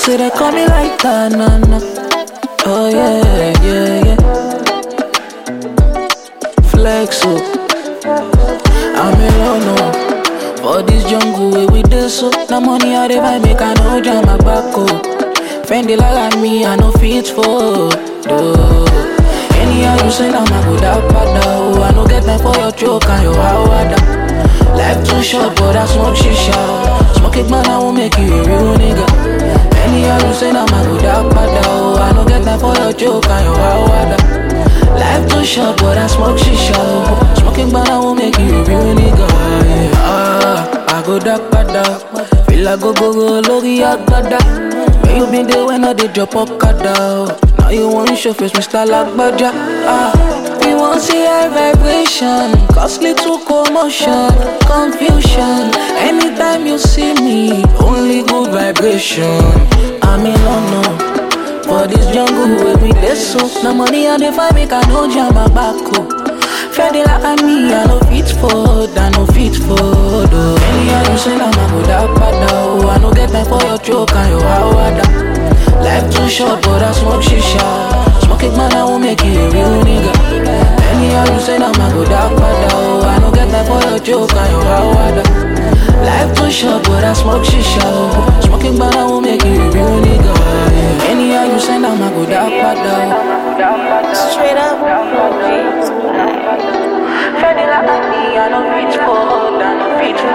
say they call me like that, nah, nah. Oh yeah, yeah, yeah. Flex up. I'm alone no. For this jungle where we dey so. The money I dey buy make I no jam my back up. Fendi like me, I no fit for. Duh. Anyhow you say I'm a good pada oh. I no get time for your joke and your hawada. Life too short, but I smoke shisha. Smoke it, man, I won't make you a real nigga. Anyhow you say I'm a good pada oh. I no get time for your joke and your hawada. Life too short, but I smoke shisha. oh. Smoking, man, I won't make you a real nigga. Yeah. Ah, I go dark pada. Feel like go go go, lori agada. Where you been there when I did drop up kada? Now you want show face, Mr. Lagbaja. Ah, we want see high vibration, cause little commotion, confusion. Anytime you see me, only good vibration. I'm in London. For this jungle where we dey so No money I dey find make I no jam my back up Fendi like me, I no fit for I no fit for though Anyhow you say I'm a good pada oh I no get time for your joke and your hawada Life too short but I smoke shisha Smoke it man I won't make you a real nigga Anyhow you say I'm a good pada oh I no get time for your joke and your hawada Life too short but I smoke shisha oh. Smoking man I won't make you a real nigga yeah. Anyhow you say I'm a good pada Straight up. Fendi like me, I no fit for, I no fit for